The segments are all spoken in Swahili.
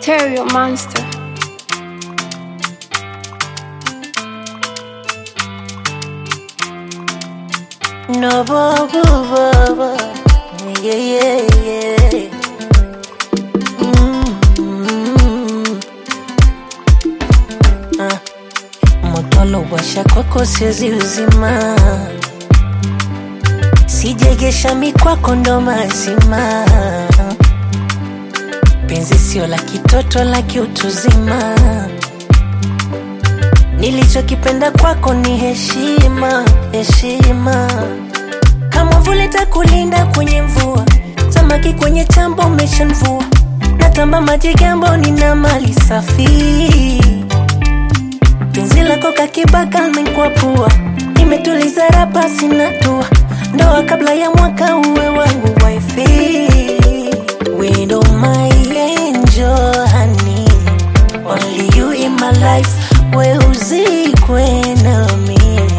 Stereo Monster. No, bo, bo, bo, bo. Yeah, yeah, yeah. Mm. Ah. Moto washa kwako siwezi uzima, sijegesha mikwako ndo mazima. Penzi sio la kitoto, la kiutuzima. Nilichokipenda kwako ni heshima, heshima. Kama vile takulinda kwenye mvua, samaki kwenye chambo umeshamvua. Natamba maji gambo, nina mali safi. Penzi lako kakibaka limekwapua, nimetuliza rapa sina tua. Ndoa kabla ya mwaka uwe wangu wifi. Widow my angel honey, only you in my life. We uzikwe nami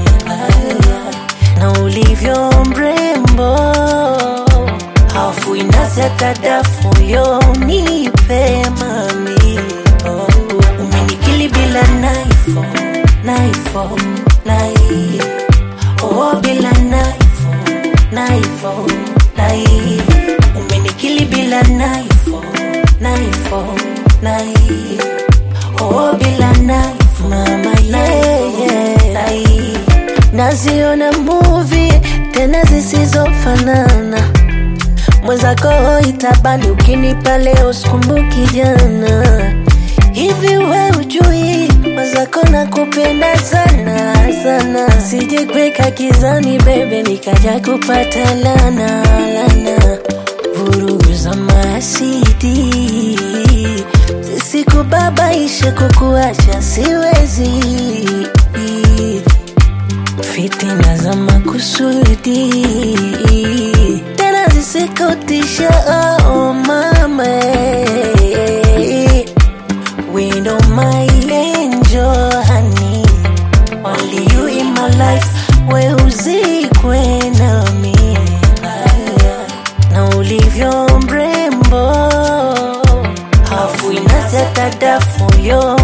na ulivyo mrembo, hafu inaza tadafu yo nipe mami oh. Umenikili bila naifo naifo nai oh, bila naifo naifo nai umenikili bila naifo naifo nai oh, bila naifo mama yeah, yeah. nai naziona movie tena zisizofanana mwenzako itabani ukinipa leo sikumbuki jana hivi we ujui mwenzako nakupenda sana sana sijekweka kizani bebe nikaja kupata lana lana vurugu za masidi zisikubabaishe kukuacha siwezi fitina za makusudi tena zisikutisha oh mama window my angel honey only you in my life we uzikwe nami na ulivyo mrembo hafu inazatadafu yo